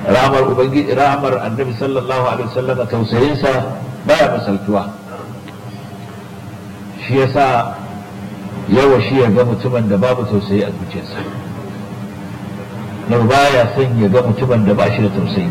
rahmar ubangiji rahmar annabi sallallahu alaihi wasallam tausayinsa baya misaltuwa shi yasa yawa shi ya ga mutumin da babu tausayi a zuciyarsa na baya son ya ga mutumin da ba shi da tausayi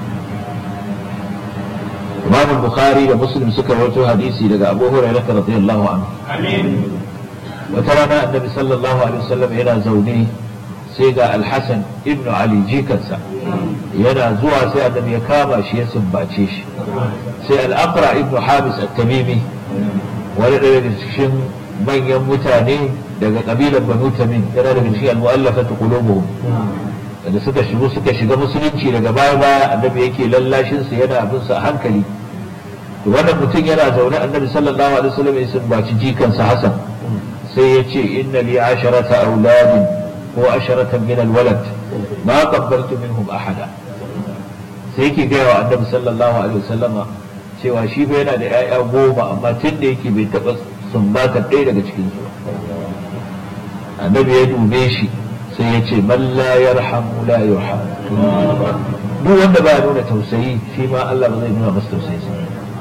Imam Bukhari da Muslim suka rawaito hadisi daga Abu Hurairah radiyallahu anhu wata rana annabi sallallahu alaihi wasallam yana zaune sai ga Al-Hasan ibn Ali jikansa yana zuwa sai annabi ya kama shi ya sumbace shi sai Al-Aqra ibn Habis at-Tamimi wani daga cikin manyan mutane daga kabilar Banu Tamim yana daga cikin al-mu'allafatu qulubuhum da suka shigo suka shiga musulunci daga baya baya annabi yake lallashin su yana abin sa hankali to wannan mutum yana zaune annabi sallallahu alaihi wasallam ya sumbaci jikansa Hassan sai ya ce inna li asharata auladin ko asharatan min alwalad ma qabbaltu minhum ahada sai yake gaya wa annabi sallallahu alaihi wasallama cewa shi fa yana da 'ya'ya goma amma tun da yake bai taɓa sumbata ɗaya daga cikin su annabi ya dube shi sai ya ce man la yarhamu la yurham duk wanda ba nuna tausayi shi ma Allah ba zai nuna masa tausayi sa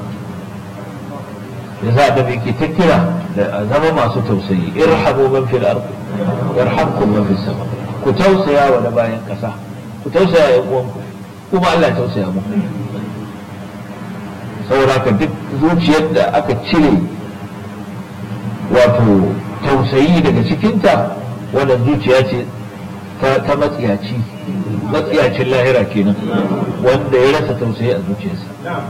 yasa da yake ta kira da zama masu tausayi irhamu man fil ard yarhamkum man fis sama ku tausaya wa da bayan kasa ku tausaya ya uwanku kuma Allah ya tausaya muku saboda ka duk zuciyar da aka cire wato tausayi daga cikinta wannan zuciya ce ta matsiyaci matsiyacin lahira kenan wanda ya rasa tausayi a zuciyarsa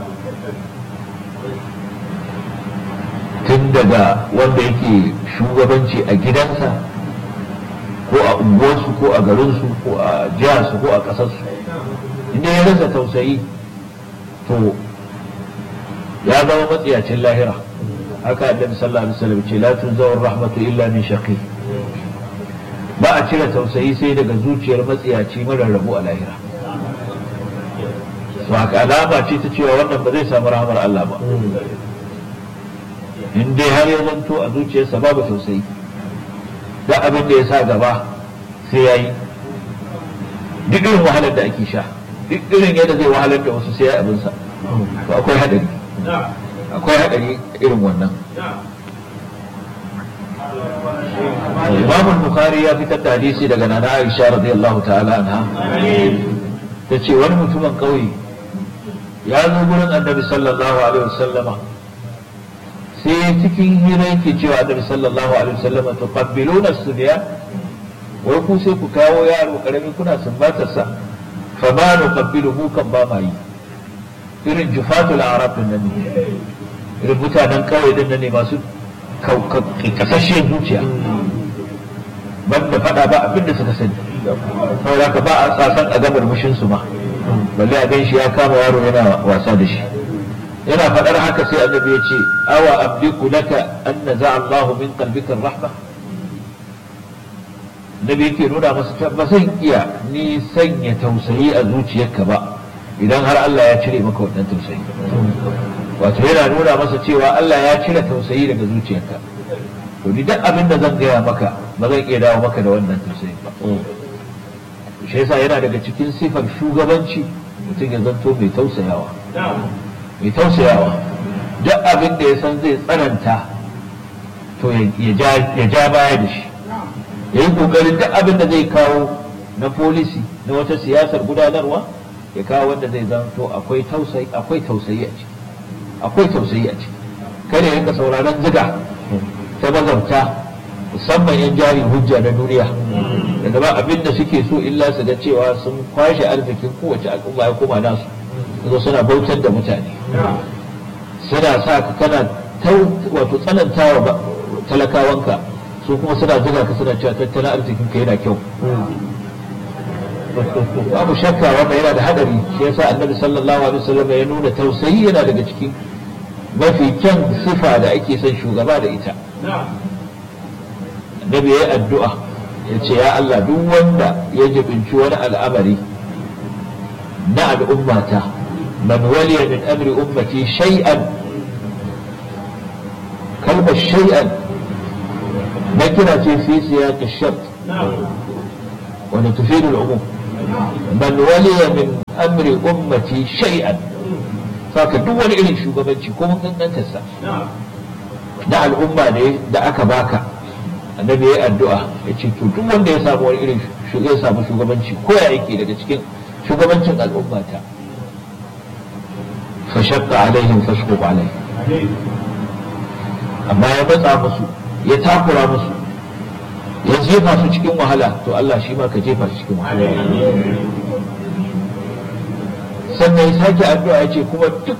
tun daga wanda yake shugabanci a gidansa ko a unguwarsu ko a garinsu ko a jiharsu ko a ƙasarsu inda ya rasa tausayi to ya zama matsiyacin lahira haka annabi sallallahu alaihi wasallam ce la tunzawar rahmatu illa min shaqi ba a cire tausayi sai daga zuciyar matsiyaci mara rabu a lahira su haka alama ce ta cewa wannan ba zai samu rahamar Allah ba in dai har ya zanto a zuciyarsa babu tausayi da abin da ya sa gaba sai ya yi duk irin wahalar da ake sha duk irin yadda zai wahalar da wasu sai ya abinsa to akwai hadari akwai hadari irin wannan Imam Bukhari ya fitar da hadisi daga Nana Aisha radiyallahu ta'ala anha ta ce wani mutumin ƙauye ya zo gurin Annabi sallallahu alaihi wasallama sai cikin hira yake cewa Annabi sallallahu alaihi wasallama to qabbiluna subiya wai ku sai ku kawo yaro karami kuna sumbatar sa fa ma nuqabbilu mu kan ba mai irin jufatul arab din nan ne irin mutanen ƙauye din nan ne masu kasasshiyar zuciya banda fada ba abinda suka sani saboda ka ba a tsasan a gamar mushin su ma balle a ganshi ya kama yaro yana wasa da shi yana fadar haka sai annabi ya ce awa abdiku laka an naza Allahu min qalbika rahma nabi yake nuna masa ba zan iya ni sanya tausayi a zuciyarka ba idan har Allah ya cire maka wannan tausayi wato yana nuna masa cewa Allah ya cire tausayi daga zuciyarka to ni duk abin da zan gaya maka ba zan iya dawo maka da wannan tausayin ba shi yasa yana daga cikin sifar shugabanci mutum ya zanto mai tausayawa mai tausayawa duk abin da ya san zai tsananta to ya ja baya da shi ya yi kokarin duk abin da zai kawo na polisi na wata siyasar gudanarwa ya kawo wanda zai zanto akwai tausayi akwai tausayi a ciki akwai tausayi a ciki kada yanka sauraron ziga ta mazauta musamman yan jari hujja na duniya da ba abin da suke so illa su ga cewa sun kwashe arzikin kowace al'umma ya koma nasu zo suna bautar da mutane suna sa ka kana wato tsanantawa talakawanka su kuma suna zuga ka suna cewa tattalin arzikin ka yana kyau babu shakka wannan yana da hadari shi yasa annabi sallallahu alaihi wasallam ya nuna tausayi yana daga cikin mafi kyan sifa da ake son shugaba da ita annabi ya yi addu'a ya ce ya Allah duk wanda ya jibinci wani al'amari na al'ummata man waliya min amri ummati shay'an kalmar shay'an na kira ce fi siyaqi shart wani tufidu al'umum man waliya min amri ummati shay'an saka duk wani irin shugabanci ko mun kankantarsa na al'umma ne da aka baka annabi ya addu'a ya ce to duk wanda ya samu wani irin ya samu shugabanci ko ya yake daga cikin shugabancin al'umma ta fa shaqqa alaihim fashquq alaihim amma ya matsa musu ya takura musu ya jefa su cikin wahala to Allah shi ma ka jefa su cikin wahala sannan ya sake addu'a ya ce kuma duk